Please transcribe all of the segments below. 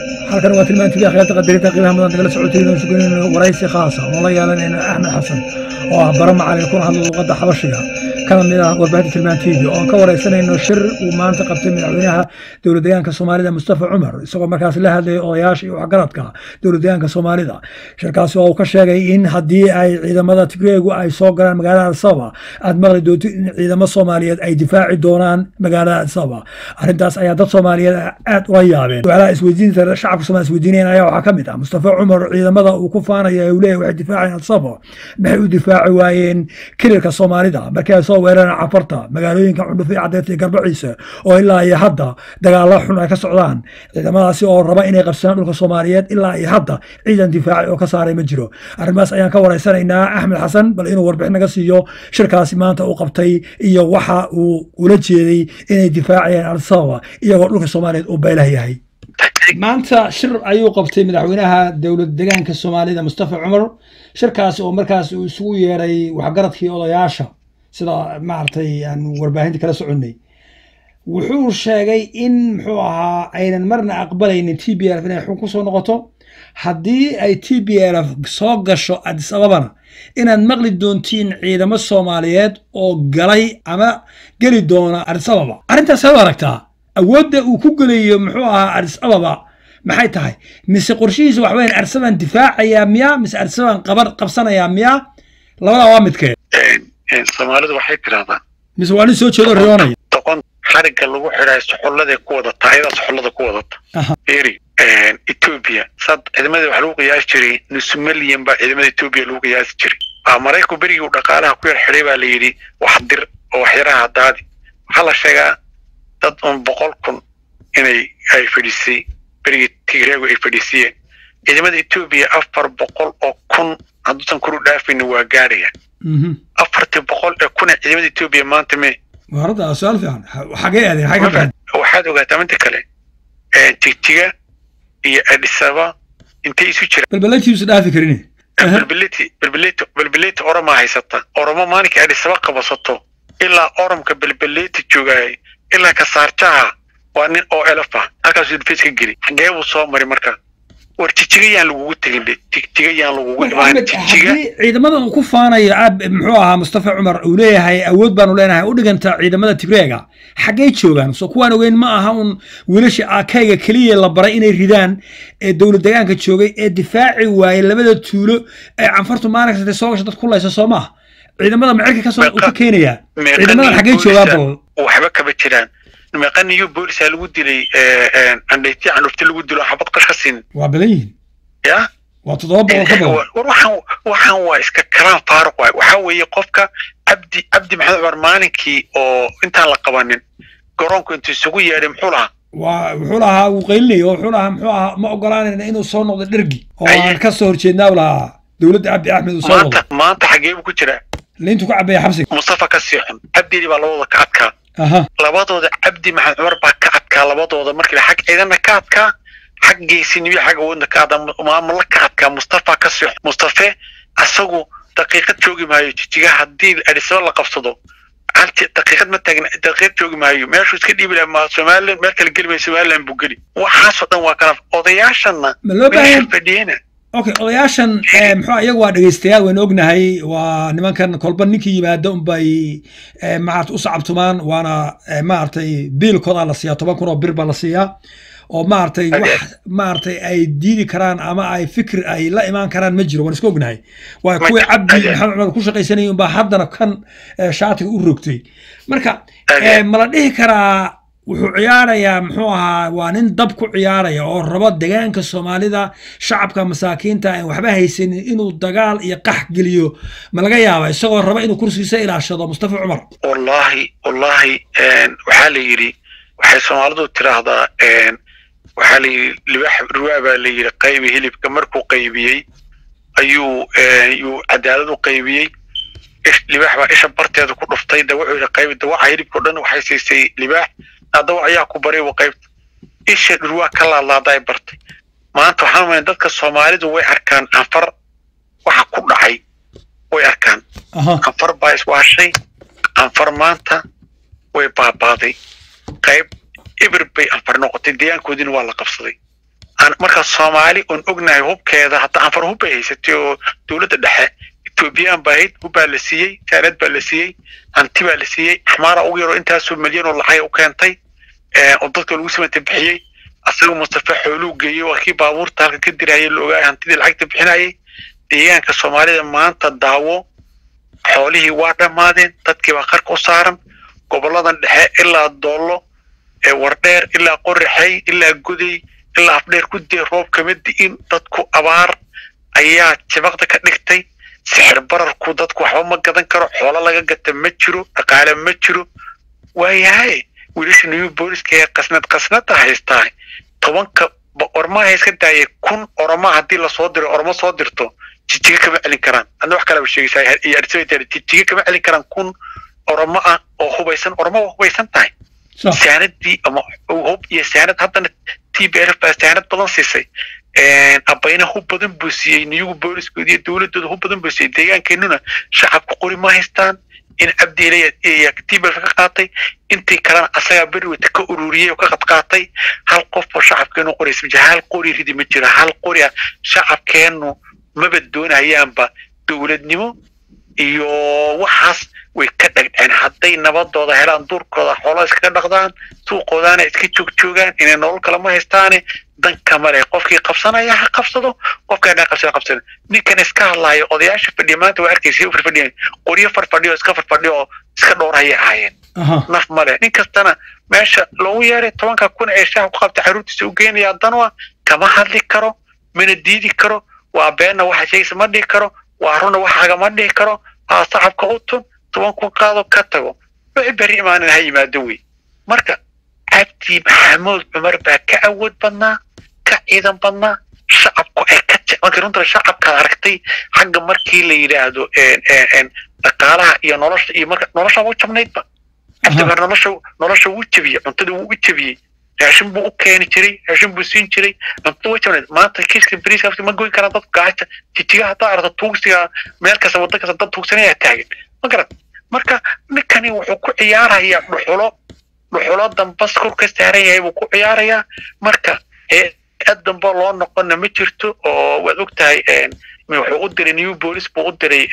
halkan waa tilmaantii akhyaarta qadarinta qiimaha mudan nagala socotay inuu suganayno waraysi khaasa oo la yeelanayno axmed xasan oo ah bara macalin kuna hadla luqadda xabashiga kana mid ah warbaahinta tilmaan tv oo aan ka waraysanayno shir uu maanta qabtay madaxweynaha dowlad deegaanka soomaalida mustafa cumar isagoo markaas la hadlayay odayaasha iyo waxgaradka dowlad deegaanka soomaalida shirkaasi oo uu ka sheegay in haddii ay ciidamada tigreegu ay soo galaan magaalada adsaba aad maqli doonto in ciidamo soomaaliyeed ay difaaci doonaan magaalada adsaba arrintaas ayaa dad soomaaliyeed aad ula yaabeen walaha isweydiinta shacabka soomaaliya isweydiinayan ayaa waxaa ka mid ah mustafa cumar ciidamada uu ku faanaya uu leeyahay waxay difaacayaan adsaba maxay u difaaci waayeen kililka soomaalida markii ay soo weerareen cafarta magaalooyinka cundhufe cadeerta iyo garbaciisa oo ilaa iyo hadda dagaalo xun ay ka socdaan ciidamadaasi oo raba inay qabsadaan dhulka soomaaliyeed ilaa iyo hadda ciidan difaaci oo ka saaray ma jiro arrimahaas ayaan ka waraysanaynaa axmed xasan bal inuu warbixin naga siiyo shirkaasi maanta uu qabtay iyo waxa uu ula jeeday inay difaacayaan al-sababa iyagoo dhulka soomaaliyeed uu baylah yahay maanta shir ayuu qabtay madaxweynaha dowlad degaanka soomaalida mustafa cumar shirkaasi oo markaas uu isugu yeeray waxgaradkii odayaasha sida maaragtay aan warbaahinta kala soconnay wuxuu sheegay in muxuu ahaa aynan marna aqbalaynin t b lf inay xun ku soo noqoto haddii ay t b lf soo gasho adis ababana inaad maqli doontiin ciidamo soomaaliyeed oo galay ama geli doona adis ababa arrintaas saad aragtaa awoodda uu ku gelayo muxuu ahaa adis ababa maxay tahay mise qorshihiisa wax weyn arsaban difaacayaa miyaa mise arsaban qaban qabsanayaa miyaa labadaa waa midkee soomaalidu waxay tidhahdaa mise waa nin soo jeedo riyoonaya doqon xarigga lagu xidhaay soxolladay ku wadata ayadaa soxollada ku wadata eri etoobiya saad ciidamadii wax lagu qiyaasi jiray nus milyan baa ciidamada etoobiya lagu qiyaasi jiray waa maraykanku berigii uu dhaqaalaha ku yar xidhay baa la yidhi wax dir oo waxyaraha daadi waxaa la sheegaa dad un boqol kun inay ay fadhiisay berigii tigreegu ay fadhiisiyeen ciidamada etoobiya afar boqol oo kun hadduusan kuru dhaafayna waa gaadhaya afartii boqol ee kun ee ciidamada etoobiya maanta me waarada su-aal fiican xagee aadeen xagee ka baxeen waxaad ogaataa midda kale tigtiga iyo adisaba intay isu jiraan balbalatiisu dhaafi karin balbaleti balbaleti balbaleti oromaa haysata oromo maalinkii adisaba qabasato ilaa oromka balbaleti joogaay ilaa kasaarjaha waa nin oo elefa halkaasuu difeys ka geli xagee buu soo mari marka war jijiga yaan lagugu tegin de jigjiga yaan lagugu imaan jijiga haddii ciidamada uu ku faanayo ab muxuu ahaa mustafa cumar uu leeyahay awood baanu leenahay u dhiganta ciidamada tigreega xaggee joogaan so kuwaan ogeyn ma aha un wiilasha akayga keliya la baray inay ridaan ee dowlad degaanka joogay ee difaaci waayey labada tuulo ee canfartu maalin kasta soo gasha dad ku laysa soo maaha ciidamada macirka kasoo ka keenayaa ciidamadan xaggee joogaan bal waxba kama jiraan meeqaniyo boolisaa lagu dilay andhayti candhufti lagu dilo xabad qash ka siin waa badan yihiin ya waa toddoba boqol ka badan war waxaan waxaan waa iska kalaan faaruq waay waxaa weeye qofka cabdi cabdi maxamed cumar maalinkii oo intaan la qabanin garoonku intuu isugu yeedhay muxuu lahaa waa wuxuu lahaa wuu qaylinaya oo wuxuu lahaa muxuu ahaa ma ogolaanayna inuu soo noqdo dhergi oo aan ka soo horjeednaa u lahaa dowladda cabdi axmed uu soo noqdo maanta maanta xagee buu ku jiraa liintu ka cabaya xabsiga mustafa ka sii xun cabdili baa labadooda ka adkaa aha labadooda cabdi maxamed cumar baa ka adkaa labadooda markii xag ciidana ka adkaa xag geesiniyo xag awoodna ka adkaa maamula ka adkaa mustafa ka sii xun mustafe asagu daqiiqad joogi maayo jijiga haddii adisaba la qabsado halti daqiiqad ma taagna daqiiqad joogi maayo meeshuu iska dhiibi lahaa somaliland meel kale geli maayo somaliland buu geli waxaasoo dhan waa kala odayaashana ma loo baahan meesha fadhiyena okay odayaashan muxuu iyagu waa dhegeystayaal waynu ognahay waa nimankan kolba ninkii yimaado unbay maarata u sacabtumaan waana maaragtay biilkooda la siiyaa toban kun oo bir baa la siiyaa oo maaragtay wax maaragtay ay diidi karaan ama ay fikir ay la imaan karaan ma jiro waan iska ognahay waa kuwii cabdi maxamed cumar ku shaqaysanayay unbaa haddana kan shaatiga u rogtay marka ma la dhihi karaa wuxuu ciyaarayaa muxuu ahaa waa nin dab ku ciyaaraya oo rabo degaanka soomaalida shacabka masaakiinta aan waxba haysanin inuu dagaal iyo qax geliyo ma laga yaaba isagoo raba inuu kursigiisa ilaashado mustafa cumar wallahi wallahi waxaa la yidhi waxay soomaalidu tiraahdaa waxaa la yidhi libax ruwaa baa la yidhi qaybi hilibka markuu qaybiyey ayuu yuu cadaalad u qaybiyey libaax baa isha barteeda ku dhuftay da wuxuu yidhi qaybi dawaca hilibkao dhan waxay siisay libaax dawac ayaa ku baray wa qaybta isha dhurwaa ka laadlaaday bartay maanta waxaan umaya dadka soomaalidu way arkaan canfar waxa ku dhacay way arkaan canfar baa iswaashay canfar maanta way baabaaday qayb ibir bay canfar noqotay deegaankoodiina waa la qabsaday aan markaa soomaali oon ognahay hubkeeda hadda anfar hub bay haysatay oo dowladda dhexe ethoobiyan baa ahayd hub baa la siiyey saanad baa la siiyey hanti baa la siiyey axmaara ugu yaroo intaasoo milyan oo lacag u keentay oo dadka lagu samanta bixiyey asaga mustafa xooluu geeyey waa kii baabuurta halka ka dirayay la ogaay hantidii lacagta bixinayay deegaanka soomaalida maanta daawo xoolihii waa dhammaadeen dadkii baa qarka u saaran goboladan dhexe ilaa doollo wardheer ilaa qorraxey ilaa goday ilaa afdheer ku dee roob kama di'in dadku abaar ayaa jabaqda ka dhigtay sixir bararku dadku waxba ma gadan karo xoolo laga gata ma jiro dhaqaale ma jiro waayahay wiilasha new booliska ee qasnad qasnada haystaa tobanka ormaha iska daayay kun oroma haddii lasoo diro ormo soo dirto jijiga kama celin karaan adna wax kalaba sheegaysaa jijiga kama celin karaan kun oromo ah oo hubaysan oromo waa hubaysan tahay saanadii ama hub iyo saanad haddana t b r baa saanad badan siisay abayna hub badan buu siiyey niyugu booliskooda iyo dowladooda hub badan buu siiyey deegaankeenuna shacabka qori ma haystaan in cabdi ilaya t b r ka qaatay intii kalena asagaa beriweta ka ururiyey oo ka qadqaatay hal qof oo shacabkeenu qoraysa ma hal qori ridi ma jiro hal qori ah shacabkeenu maba doonayaanba dowladnimo iyo waxaas way ka dhagdheen hadday nabadooda helaan duurkooda xoolo iskaga dhaqdaan suuqoodaana iska joogjoogaan inay nolol kale ma haystaane danka male qofkii qabsanaya ha qabsado qofkaan qabsada qabsada ninkan iska hadlaayo odayaasha fadhiya maanta waa arkaysa u farfadhiyan qoryo farfadhiyo iska farfadhiyo oo iska dhowrhaya ahaayeen naf male nin kastana meesha loogu yeeray tobanka kun ee shaha ku qabta xaruurtiisa u geenaya danwa kama hadli karo mana diidi karo waa beenna waxa sheegaysa ma dhihi karo waa runna waxaaga ma dhihi karo haa sacabka u tun toban kun qaado ka tago wixii berri imaanan ha yimaado wey marka cabdi maxamuud cumar baa ka awood badnaa ka ciidan badnaa shacabku ay ka markii runta shacabkaad aragtay xagga markii la yidhaahdo dhaqaalaha iyo nolosha iyo marka nolosha u jabnaydba cabdi cumar nolosha nolosha wuu jebiyey cuntada wuu u jebiyey raashin buu u keeni jiray raashin buu siin jiray cuntada way jabnayd maanta kiiska bariiska ma goyn karaan dadku gaaja jijiga haddaa aragto tuugsiga meel kasta wadda kasta dad tuugsanaya taagan ma garat marka ninkani wuxuu ku ciyaarayaa dhuxulo dhuxulo dambas kor ka saaran yahay buu ku ciyaarayaa marka hay-ad dambe loo noqonna ma jirto oo waad og tahay wuxuu u diray new police buu u diray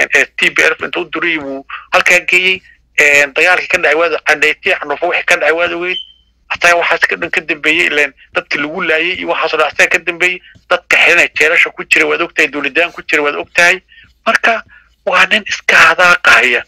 t b f intuu u diray buu halkaa geeyey dagaalkii ka dhacay waad cadhaytay xanuufo wixii ka dhacay waad ogeyd asaga waxaas ka dhan ka dambeeyey ileen dadki lagu laayay iyo waxaasoo dhan asaga ka dambeeyey dadka xidhanay jeelasha ku jira waad og tahay dowladaan ku jira waad og tahay marka waa nin iska hadaaqaya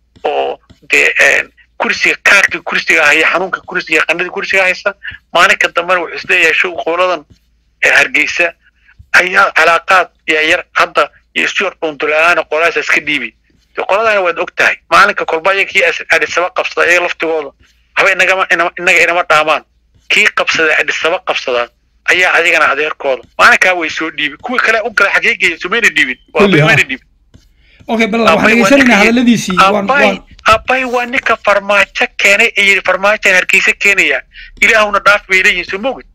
oo dee kursiga kaarkii kursiga haya xanuunka kursiga qanadii kursiga haysa maalinka dambena wuxuu isleeyahay show qoladan hargeysa ayaa calaaqaad yaryar hadda iyo stuart bondolaana qoladaas iska dhiibi qoladana waad og tahay maalinka kolba ayaga kii adhisaba qabsada ayaga laftigooda haba inagama inaga inama dhaamaan kii qabsada adhisaba qabsadaan ayaa adigana adeerkooda maalinkaa way soo dhiibi kuwii kale u gala xagee geeya sumayna dhiibin waa mayna dhiibin okay bal waxaan dhegeysanaynaa hadaladiisii abbay waa ninka farmaajo keenay ee yidhi farmaajoan hargeysa keenaya ilaahuna dhaaf bay leeyihin soo mogid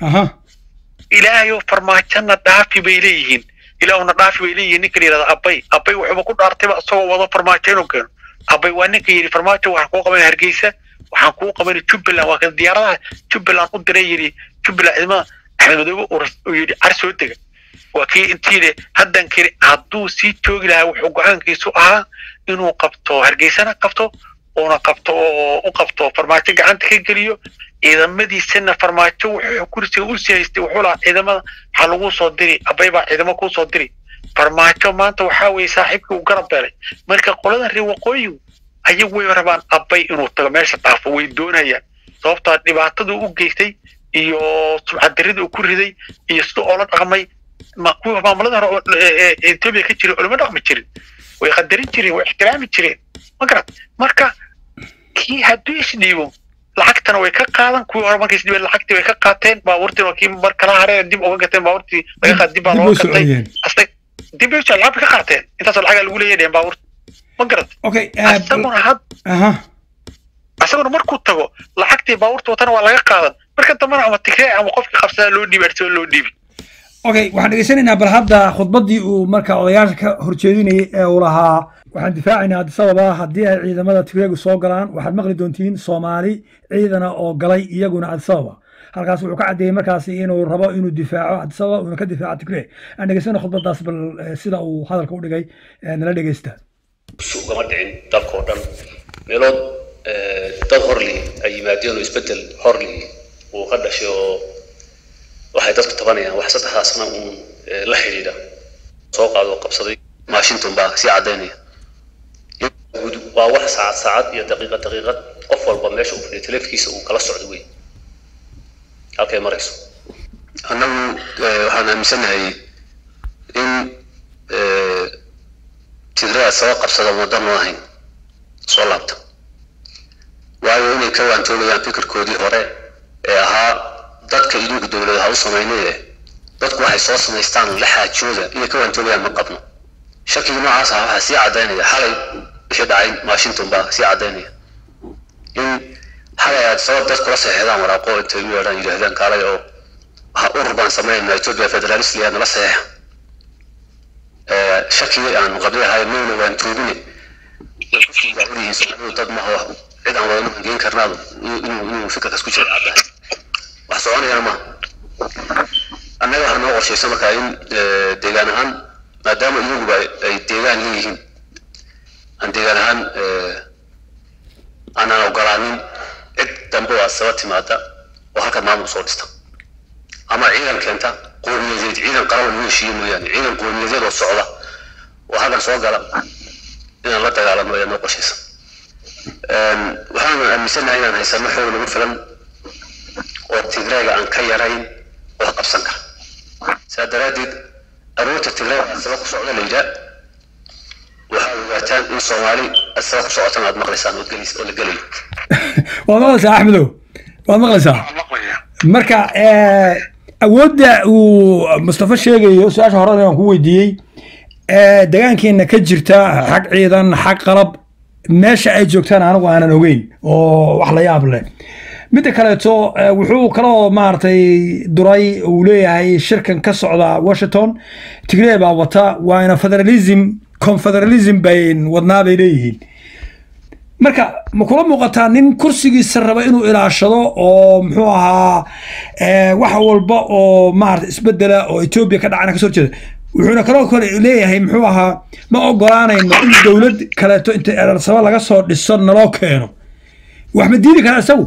ilaahayo farmaajona dhaafi bay leeyihiin ilaahuna dhaafi bay leeyihiin ninka la yidhahda abbay abbay wuxuuba ku dhaartayba isagoo wado farmaajo inuu keeno abbay waa ninka yidhi farmaajo waxaan kuu qabanay hargeysa waxaan kuu qabanay jubbaland waa kan diyaaradaha jubbaland u diray yidhi jubbaland ciidamada axmed madoobe uu yidhi car soo dega waa kii intiile haddan kiri hadduu sii joogi lahaa wuxuu go-aankiisu ahaa inuu qabto hargeysana qabto uuna qabto oo u qabto farmaajo gacanta ka geliyo ciidamadiisana farmaajo wuxuu kursiga u sii haystay wuxuu lahaa ciidamada waxaa lagu soo diri abbay baa ciidamo kuu soo diri farmaajo maanta waxaa weeye saaxiibkii uu garab beelay marka qoladan reer waqooyigu ayagu way rabaan abbay inuu tago meesha dhaafo way doonayaan sababtaa dhibaataduu u geystay iyo subcadiridii uu ku riday iyo siduu oola dhaqmay kuwa maamulada hore etoobiya ka jiray olama dhaqmi jirin way qadarin jireen way ixtiraami jireen ma garat marka kii hadduu isdhiibo lacagtana way ka qaadan kuwii hore markay isdhiibeen lacagtii way ka qaateen baabuurtiin waa kii mar kala hareen dib uga gateen baabuurtii laga qaad dib baa looga gatay asta dib bay lacag bay ka qaateen intaasoo lacagaa lagu leeyahay dheen baabuurta ma garat asaguna had asaguna markuu tago lacagtii baabuurta watana waa laga qaadan marka dambana ama tigree ama qofkii qabsadaa loo dhiibi arsoo loo dhiibi okay waxaan dhegeysanaynaa bal hadda khudbaddii uu marka odayaasha ka horjeedinayay ee uu lahaa waxaan difaacaynaa addis ababa haddii ay ciidamada tigreegu soo galaan waxaad maqli doontiin soomaali ciidana oo galay iyaguna addis ababa halkaas wuxuu ka caddeeyey markaasi inuu rabo inuu difaaco adisababa uuna ka difaaco tigre aan dhegeysano khudbadaas bal sida uu hadalka u dhigay nala dhegeysta ugama dhicin dalka oo dhan meelood dad horli ay yimaadeen oo isbedel horli uu ka dhashay oo waxay dadku tabanayaan wax saddexdaasna uun la xidhiidha soo qaado qabsaday washington baa sii caddaynaya waa wax saacad saacad iyo daqiiqad daqiiqad qof walba meesha uu fadhiyo teleefkiisa uu kala socdo wey halkay marayso annagu waxaan aaminsanahay in tigrada saba qabsada waddan oo ahayn soo laabta waayo inay ka waantoobayaan fikirkoodii hore ee ahaa dadka idinku dowladaha u samaynaye dadku waxay soo samaystaan la xaajooda inay ka waantoobayaan ma qabno shakiga noocaas ah waxaa sii caddaynaya xalay wixii dhacay washington baa sii caddaynaya in xalay aad sabab dad kula saxeexdaan waraaqo intay u yeedhaan yidhaahdaan kaalay oo urur baan samaynaa ethiopia federalist liyaa nala saxeexa shakigii aan qabli ahay mayna waan toobine dad maho cid aan wadanu hangeyn karnaado inuu inuu fikirkaas ku jira caddahay wax soconayana maaha annaga waxaa noo qorshaysa markaa in deegaan ahaan maadaama iyaguba ay deegaan leeyihiin aan deegaan ahaan aanaan ogolaanin cid dambe oo asaba timaada oo halka maamul soo dhista ama ciidan keenta qowmiyadeed ciidan qaran lagu heshiiye mooyaane ciidan qowmiyadeed oo socda oo halkan soo gala inaan la dagaalamo ayaa noo qorshaysa waxaan aaminsanahay inaan haysano xoog nagu filan oo tigreega aan ka yarayn wax qabsan kara saa daraaddeed aroorta tigreega asaba ku socda la yidhaa waxaad ogaataan in soomaali asaba ku socotan aad maqlaysaan oo la gelayo waad maqlaysaa axmedow waad maqlaysaa marka awoodda uu mustafa sheegayo su-aasha horena aan ku weydiiyey degaankeena ka jirta xag ciidan xag qalab meesha ay joogtaan anigu aanan ogeyn oo wax la yaab leh midda kaleeto wuxuu kaloo maaragtay duray uu leeyahay shirkan ka socda washington tigree baa wata waana federalism confederalism bay wadnaa bay leeyihiin marka ma kula muuqataa nin kursigiisa raba inuu ilaashado oo muxuu ahaa wax walba oo maarata isbedela oo etoobiya ka dhacana kasoo horjeeda wuxuuna kaloo kale leeyahay muxuu ahaa ma ogolaanayno in dowlad kaleeto inta erarsaba laga soo dhiso naloo keeno wax ma diidi karaa isagu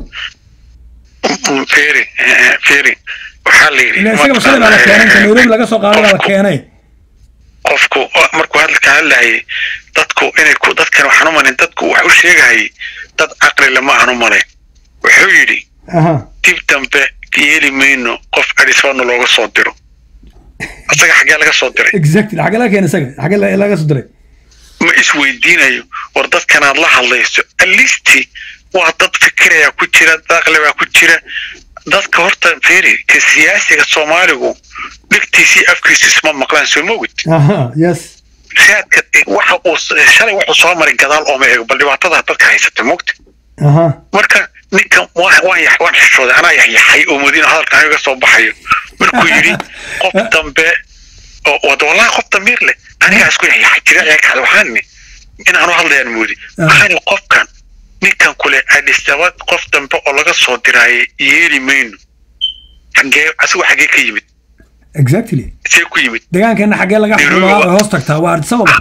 firi firi waxaa la yidhi ila isaga shalay baa la keenay inta nairobi laga soo qaaday baa la keenay qofku markuu hadalka hadlayay dadku inay ku dadkan waxaan u malayn dadku wax u sheegahayay dad caqli lama aan u malayn wuxuu yidhi dib dambe yeeli mayno qof adhisbana looga soo diro asaga xaggee laga soo diray exactly xaggee laga keenay isaga xaggee laga soo diray ma isweydiinayo war dadkanaad la hadlayso alisti waa dad fikiraya ku jira dad aqli baa ku jira dadka horta feri ka siyaasiga soomaaligu dhegtiisii afkiisu isma maqlaan soo mogid yes raadka waxa uu shalay wuxuu soo maray gadaal ooma eego bal dhibaatada dadka haysata mogta marka ninkan waan waan xishooday anaa yaxyaxay oo madiina hadalkan aniga soo baxayo markuu yidhi qof dambe oo wallahi qof damiir leh anigaa isku yaxyaxay jira kale waxaan ni inaanu hadlayaan moodi waxaan qofkan ninkan kule adhisaba qof dambe oo laga soo diraaye yeeli mayno xagee asigu xagee ka yimid exactly see ku yimid deegaankeena xagee laga xukumaa hoos tagtaa waa adisababa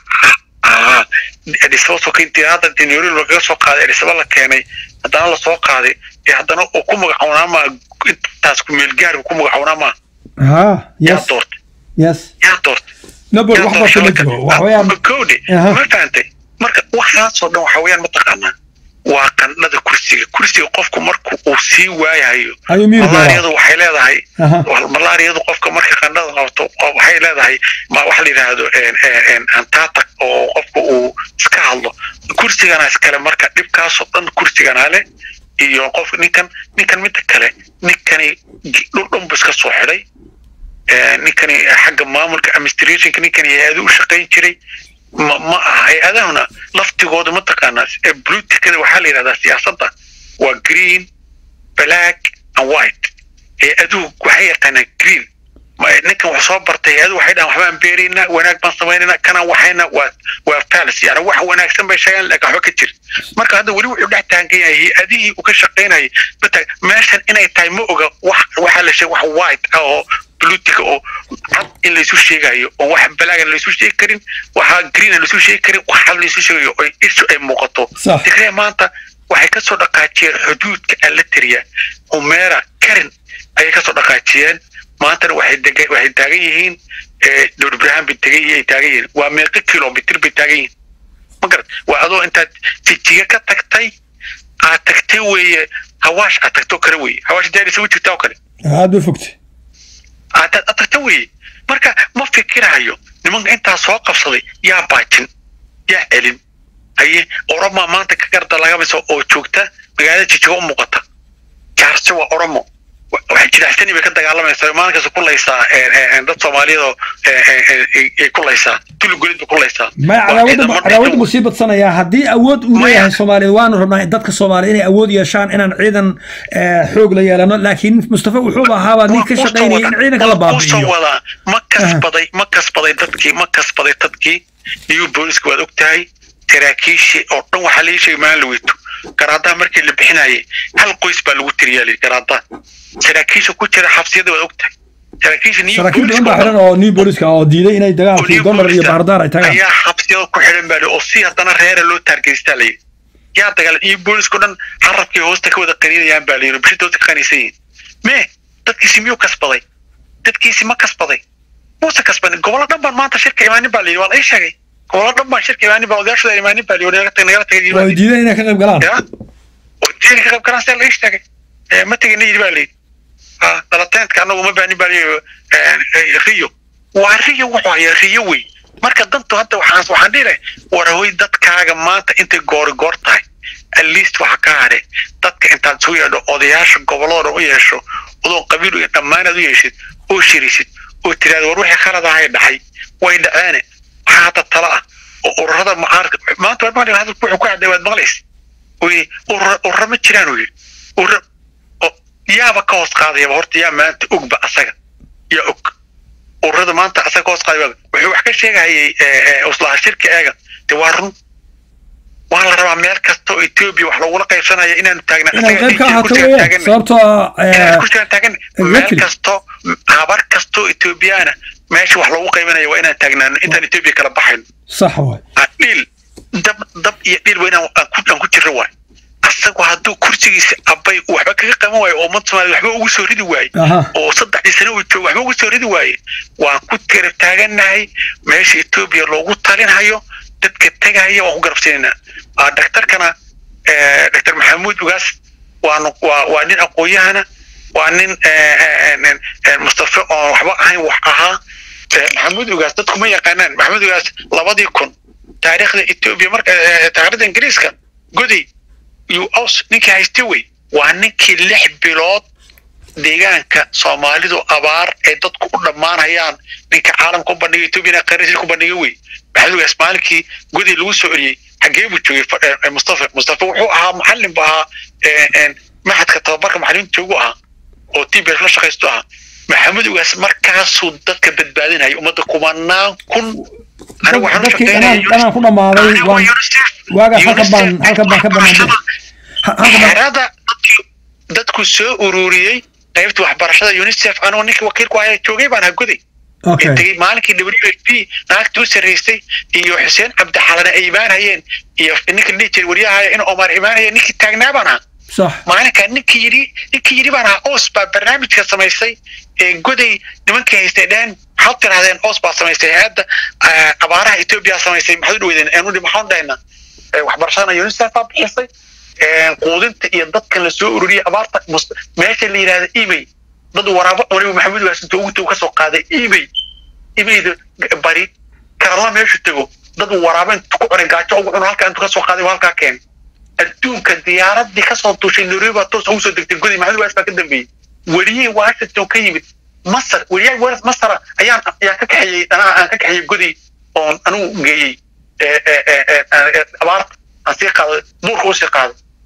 adhisaba soo intii hadda nairobi lagaga soo qaaday adhisaba la keenay haddana la soo qaaday ee haddana uu ku magacoonaa maa intaas ku meelgaari ku magacoonaa maa ha yaa yes doortay yes yaa doortay nabad wax baa kama jiro wax weeyaan kowde Aha. ma fahantay marka waxaasoo dhan waxa weeyaan mataqaanaa waa qandhada kursiga kursiga qofku marku uu sii waayahayo ayuu miir malaariyadu doonaa waxay leedahay Aha. wal- malaariyadu qofka marka qandhada qabto oo waxay leedahay ma waxa la yidhaahdo en- en- en antatak oo qofka uu iska hadlo kursigana iskale marka dhibkaasoo dhan kursigana le iyo qof ninkan ninkan midda kale ninkani gi- dhul dhan bu iska soo xidhay Eh, ninkani xagga maamulka administrationka ninkani hay-ado u shaqayn jiray ma ma aha hay-adahuna laftigooda mataqaanaa ee politicada waxaa la yidhahdaa siyaasadda waa green black and white hay-aduhu waxay yaqaanaan green ninkan wax soo bartay adu waxay dhahan waxbaan beeraynaa wanaag baan samaynayna kana waxayna waa waa falis yani wax wanaagsan bay sheegaan laakiin waxba ka jir marka hadda weli wuxuu dhex taagan yahay hay-adihii uu ka shaqaynayay bata meeshan inay tahay ma oga wax waxaa la sheegay wax white ah oo blutika oo cad in laysu sheegayo oo wax balaagan laysu sheegi karin waxa green laysu sheegi karin wax cad laysu sheegayo oo ishu ay muuqato tigree maanta waxay kasoo dhaqaajiyeen xuduudka alateriya umera karin ayay kasoo dhaqaajiyeen maantana waxay dega waxay taagan yihiin dowr ibrahim bay tegan ay taagan yihiin waa meeqo kilomitr bay taagan yihiin ma garat waa adoo intaad jijiga ka tagtay aad tagtay weeye hawaash aad tagtoo kale weeye hawaash daarisa u jirtaa oo kale aad bay fogtay aad aad tagta weeye marka ma fikirayo nimanka intaa soo qabsaday yaa baajin yaa celin haye oromaa maanta ka garda lagamiso oo joogta magaalada jijiga u muuqata jaarse waa oromo waxay jiraxsani bay ka dagaalamaysaa maalinkasta ku laysaa dad soomaaliyadoo ay ku laysaa tulugolid bay ku laysaa maya cadaawada cadaawada buu sii badsanayaa haddii awood uu leeyahay soomaaliya waanu rabnaa dadka soomaaliya inay awood yeeshaan inaan ciidan xoog la yeelano laakiin mustafa wuxuu ahaabaa nin ka shaqaynaya in ciidanka la baabi'iyo wadaa ma kasbaday ma kasbaday dadkii ma kasbaday dadkii new booliska waad og tahay saraakiishii oo dhan waxaa laii sheegay maalin la weyto garaadaha markii la bixinayay hal qoys baa lagu tiriyaa lii garaadaha saraakiisha ku jira xabsiyada waad ogtahay saraakiisha saraakiil badan baa xiran oo new booliska oo diiday inay dagaalkii donar iyo baardaar ay tagaan ayaa xabsiyada ku xiran baa oo si haddana reera loo taargeystaa layidhi yaa dagaal iyo booliska dhan carabkii hoosta ka wada qaniinayaan baa layidhi bishita hoosta ka qaniisan yihiin mee dadkiisi miyuu kasbaday dadkiisi ma kasbaday muuse kasbanin gobollo dhan baan maanta shirka imaanin baa layidhi waa la ii sheegay gobollo dhan baan shirka imaanin baa odayaashooda imaanin baa layidhi nagala tagay oo diiday inay ka qayb galaan oo diiday ka qayb galaan sidaa la ii sheegay ma tegina yidhi baa layidhi dalateedka anagu ma baanin baa layidhi riyo waa riyo wuxuu hayaa riyo wey marka dantu hadda waxaan waxaan dhihi lahay warahoy dadkaaga maanta intay goori goor tahay at least waxa ka hare dadka intaad soo yeedho odayaasha gobolladoo dhan u yeesho adoo qabiil iyo dhammaanaad u yeeshid oo shirisid oo tiraada war wixii khalad ahay dhacay way dhaceene waxaa hadda tala ah oo ururada mucaarka maanta waad maqli hadalku wuxuu ku cadday waad maqlaysa oy urura urura ma jiraan uu yidhi urura yaaba ka hoos qaadayaba horta yaa maanta ogba asaga yaa og ururada maanta asaga ka hoos qaadaya wuxuu wax ka sheegahayay uslaha shirka eega de waa run waa la rabaa meel kasta oo etoobiya wax lagula qaybsanaya inaanu taagna inaad qayb ka ahaato weeye sababtoo kursigaan taagan meel kasto habar kastoo etoobiyaana meesha wax lagu qaybanayo waa inaan taagnaano intaan etoobiya kala baxayno sax waay dhiil dab dab iyo dhiil waa inaan aan ku jirro waay asagu hadduu kursigiisa abbay waxba kaga qaban waayo oo ummad soomaaliya waxba ugu soo ridi waaye oo saddexdii sano uu joogo waxba ugu soo ridi waaye waan ku tira taagannahay meesha etoobiya loogu talinhayo dadka tegahaya waan ku garabsiinaynaa daktarkana doctor maxamuud ugaas waanu waa waa nin aqoon-yahana waa nin mustafa oon waxba ahayn wax ahaa maxamuud ugaas dadku ma yaqaanaan maxamuud ugaas labadii kun taariikhda etoobiya marka taariikhda ingiriiska goday yuu aws ninkii hayste wey waa ninkii lix bilood deegaanka soomaalidu abaar ay dadku u dhammaanayaan ninka caalamka u bandhigay etoobiyana qarisir ku bandhigay wey maxamuud ugaas maalinkii goday lagu soo celiyey xagee buu joogay mustafa mustafa wuxuu ahaa macallin bu ahaa maxadka tababarka macallimiinta joogu ahaa oo tbs la shaqaysto ahaa maxamuud ugaas markaasuu dadka badbaadinaya ummadda kumanaan kun dadkii dhanaan dhanaan ku dhammaaday waagaas halkan baan halkan baan ka banaan xerada dadku soo ururiyey qaybta waxbarashada unicef anoo ninkii wakiilku ahaa joogay baan hagoday tegey maalinkii w h p naagtii u sarraysay iyo xuseen cabdixalane ay imaanayeen iyo ninka dhihi jiray waryahaya in omar imaanaya ninkii taagnaa baan ahaa maalinkaa ninkii yidhi ninkii yidhi baan ahaa os baa barnaamijka samaysay ee goday nimankii haystay dheen maxaad tirahdeen os baa samaysay hay-adda abaaraha etoobiya samaysay maxaad u dhaweydeen aanu maxaan dhahaynaa waxbarashadana unicef baa bixisay quudinta iyo dadkan la soo ururiyay abaarta meesha la yidhahda ebay dad waraabo waliba maxamuud waasinto ugu tago kasoo qaaday ebay ebayda bari karala meeshu tego dad waraabo intu ku cunay gaajo ugu cuno halkaa intu kasoo qaaday halkaa keen adduunka diyaaradii kasoo duushay nairobi baa toos ugu soo degtay goday maxamuud waas baa ka dambeeyey weliyey washington ka yimid masar weliyaha weras masara ayaan ayaan ka kaxeeyey anaa aan ka kaxeeyey goday oon anigu geeyey abaarta aan sii qaaday buurka usii qaaday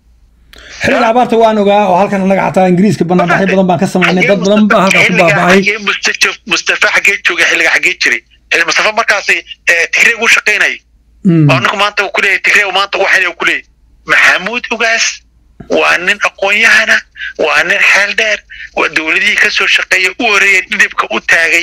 xilliga abaarta waan ogaa oo halkan annaga xataa ingiriiska banaanbaxyo badan baan ka samaynay dad badan baa halkaa ku baaba'ay xagee mustafa mustafa xagee joogay xilliga xagee jiray xilli mustafa markaasi tigreeg u shaqaynayay oo ninku maanta uu kuleeyahay tigreeg maanta waxayna uu kuleeyahay maxamuud ugaas waa nin aqoon-yahana waa nin xeel dheer waa dowladihii ka soo shaqeeya u horeeyay dhidibka u taagay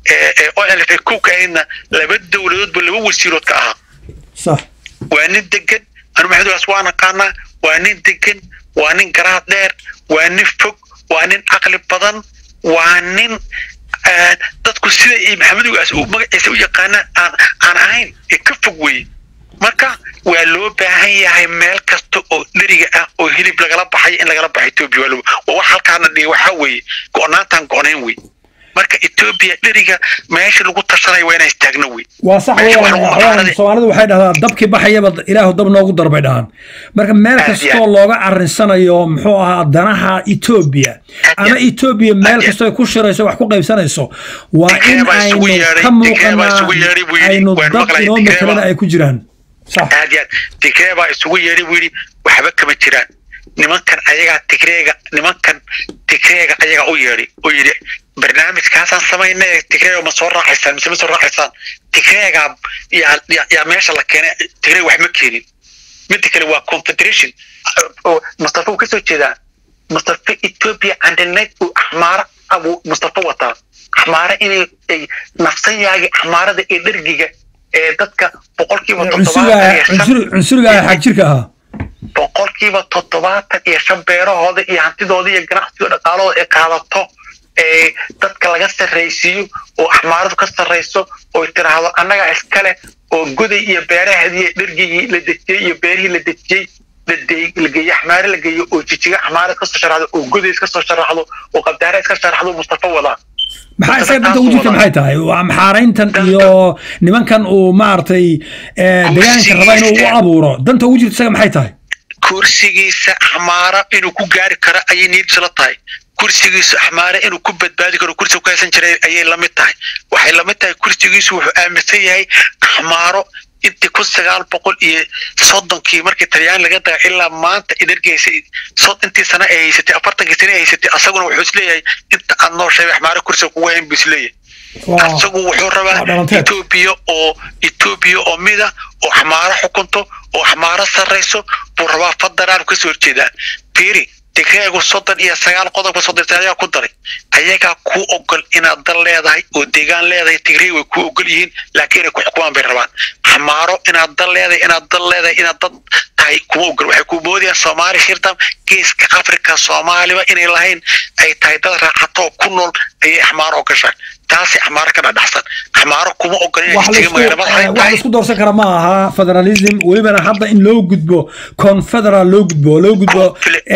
olf kowka ahaydna laba dowladoodba laba wasiirood ka ahaa sax waa nin degan anu maxamuud ugaas waa naqaanaa waa nin degan waa nin garaad dheer waa nin fog waa nin caqli badan waa nin dadku sida maxamed ugaas uu magaciisa u yaqaanaan aan aan ahayn ee ka fog weye marka waa loo baahan yahay meel kasta oo dheriga ah oo hilib lagala baxayo in lagala baxo etoobiya waa waa wax halkaana dhiga waxaa weeye go-naantaan go-nayn wey marka etoobiya dheriga meesha lagu tashanayo waa inaan istaagno wey waa sax weeyaan soomaalidu waxay dhahdaa dabkii baxayaba ilaahu dab noogu darbay dhahaan marka meel kastoo looga arrinsanayo muxuu ahaa danaha etoobiya ama etoobiya meel kastoo ay ku shirayso wax ku qaybsanayso waa in aynu ka muuqanaa aynu dad inoo matalana ay ku jiraan aad yaad tigree baa isugu yeedhay buu yidhi waxba kama jiraan nimankan ayagaa tigreega nimankan tigreega ayagaa u yeedhay oo yidhi barnaamijkaasaan samayna tigreega ma soo raacaysaan mise ma soo raacaysaan tigreegaa yaa yaa meesha la keenay tigreega wax ma keenin midda kale waa confederation mustafa uu kasoo jeedaa mustafa ethiopia andaneed uu axmaara abuu mustafa wataa axmaara inay ay nafsan yaagi axmaarada ee dhergiga ee dadka boqolkiiba cunsuriga xag jirka ahaa boqolkiiba toddobaatan iyo shan beerahooda iyo hantidooda iyo ganacsiga dhaqaalahooda ay qaadato ee dadka laga sarraysiiyo oo axmaaradu ka sarrayso oo tiraahdo annagaa iskale oo goday iyo beeraheedii dhergigii la dejiyey iyo beerihii la dejiyey la geeye axmaare la geeyo oo jijiga axmaare kasoo sharaxdo oo godays kasoo sharaxdo oo qabdaare iska sharaxdo mustafa wadaa maxaa isaga danta ugu jirta maxay tahay waa maxaarayntan iyo nimankan uu maaragtay deegaanka raba inuu u abuuro danta ugu jirta isaga maxay tahay kursigiisa axmaara inuu ku gaari karo ayay niyadiisu la tahay kursigiisu axmaare inuu ku badbaadi karo kursiga ku haysan jiray ayay lamid tahay waxay lamid tahay kursigiisu wuxuu aaminsan yahay axmaaro intii kun sagaal boqol iyo soddonkii markii talyaan laga daga ilaa maanta idargeysay intii sana ay haysatay afartankii sana ay haysatay asaguna wuxuu isleeyahay inta aad nooshay axmaare kursiga kugu hayn buu isleeyahay asagu wuxuu rabaa etoobiya oo etoobiya oo mida oo axmaaro xukunto oo axmaaro sarrayso buu rabaa federaal kasoo horjeedaa fiiri tigreegu soddon iyo sagaal qodobka soddon ayagaa ku daray ayagaa ku ogol inaad dal leedahay oo deegaan leedahay tigreeg way ku ogol yihiin laakiin inay ku xukumaan bay rabaan xamaaro inaad dal leedahay inaad dal leedahay inaad dad tahay kuma ogol waxay ku moodayaan soomaali shirtam geeska afrika soomaaliba inay lahayn ay tahay dad raaxato oo ku nool ayay axmaaro ogashaa taasi axmaaro ka dhadhaxsan axmaaro kuma ogol wax laisku doorsan kara ma aha federalism welibana hadda in loo gudbo confederal loo gudbo oo loo gudbo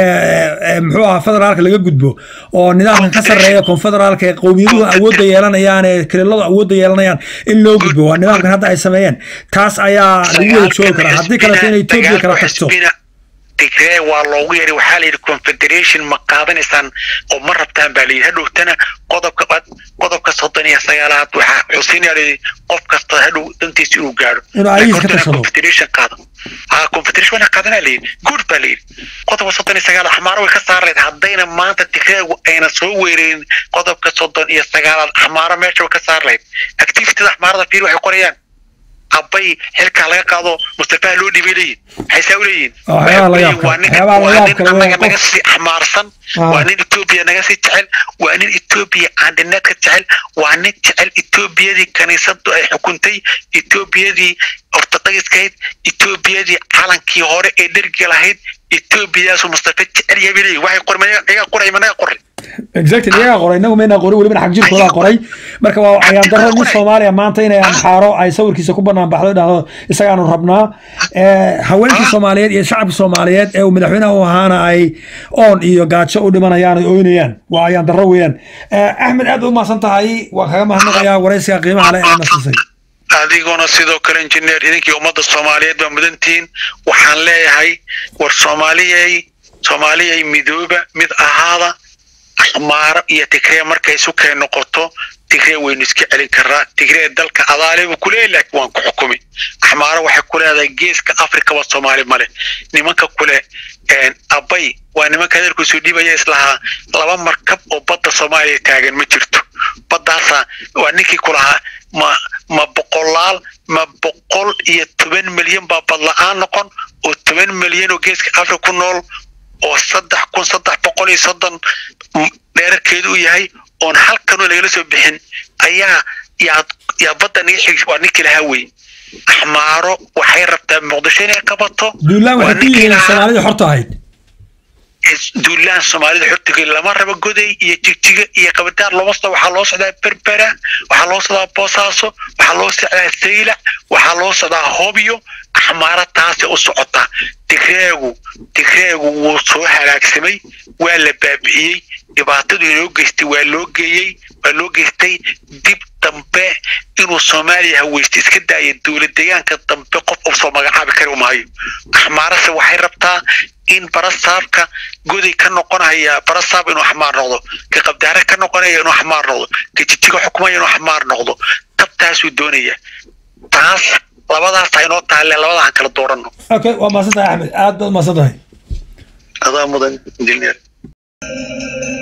muxuu ahaa federaalka laga gudbo oo nidaamkan ka sarreeya confederaalka ee qowmiyaduhu awoodda yeelanayaan ee kililadu awoodda yeelanayaan in loo gudbo waa nidaamkan hadda ay sameeyeen taas ayaa lagu wada joogi karaa haddii kaleto inay etoobiya kala tagto tigree waa loogu yeeray waxaa la yidhi confederation ma qaadanaysaan oo ma rabtaan baa layidhi hadhowtana qodobka qodobka soddon iyo sagaalaad waxaa xusinaya layidhi qof kasta hadhow dantiisa inuu gaadho inuu ayagiis ka tashado confederation qaado ha confederation wana qaadanaa layidhi good baa layidhi qodobka soddon iyo sagaalaad axmaaro way ka saar lahayd haddayna maanta tigreegu ayna soo weerarin qodobka soddon iyo sagaalaad axmaaro meesha way ka saar lahayd activityda axmaarada fiir waxay qorayaan abbay xilkaa laga qaado mustafaha loo dhibay leeyihin maxay saa u leeyihin waa nin anaga naga sii xamaarsan waa nin etoobiya naga sii jecel waa nin etoobiya aandhineedka jecel waa nin jecel etoobiyadii kaniisadu ay xukuntay etoobiyadii ortodogskahayd etoobiyadii calankii hore ee dhergi lahayd etoobiyadaasu mustafa jecel yahay bay leeyihin waxay qoray ayagaa qoray managa qoray exactly iyagaa qoray inagu mayna qoray welibana xag jirkoodaa qoray marka waa ayaan darro nin soomaaliya maanta inay amxaaro ay sawirkiisa ku banaan baxdo dhahdo isagaanu rabnaa haweenkii soomaaliyeed iyo shacabka soomaaliyeed ee uu madaxweynaha u ahaana ay oon iyo gaajo u dhimanayaan ay oynayaan waa ayaan darro weeyaan axmed aad u mahadsan tahay waa kaga mahadnaqayaa waraysiga qiimaha leh ee nasisay adiguna sidoo kale injineer idinkii ummadda soomaaliyeed baa mudantihiin waxaan leeyahay war soomaaliyay soomaaliyay midooba mid ahaada axmaaro iyo tigree markay isu keen noqoto tigree waynu iska celin karaa tigree dalka adaale buu ku leeyahy laakiin waan ku xukumi axmaaro waxay ku leedahay geeska afrikaba soomaali male nimanka kule abay waa nimanka adeerkuusoo dhiibaya islahaa laba markab oo badda soomaaliya taagan ma jirto baddaasa waa ninkii ku lahaa ma ma boqolaal ma boqol iyo toban milyan baa badla-aan noqon oo toban milyan oo geeska afrika ku nool oo saddex kun saddex boqol iyo soddon dheerarkeedu u yahay oon halkanoo lagala soo bixin ayaa yaa yaa badda naga xig waa ninkii lahaa wey axmaaro waxay rabtaa muqdisho inay qabato duulaan waxay ku yihiin soomaalida xorta ahayd duulaan soomaalida xortiga lama rabo goday iyo jigjiga iyo qabadaar looma socdo waxaa loo socdaa berbera waxaa loo socdaa boosaaso waxaa loo socdaa saylac waxaa loo socdaa hobyo axmaara taasi u socotaa digreegu digreegu wuu soo halaagsamay waa la baabi'iyey dhibaatadu inoo geystay waa loo geeyey waa loo geystay dib dambe inuu soomaaliya haweysta iska daaya dowlad deegaanka dambe qof uu soo magacaabi kari maayo axmaarase waxay rabtaa in barasaabka goday ka noqonaya barasaab inuu axmaar noqdo ka qabdaare ka noqonaya inuu axmaar noqdo ka jijiga xukumaya inuu axmaar noqdo tabtaasuu doonaya taas labadaas ha inoo taalle labadahan kala dooranno okay waa mahadsan tahay axmed aad baad mahadsan tahay adaa mudan injineer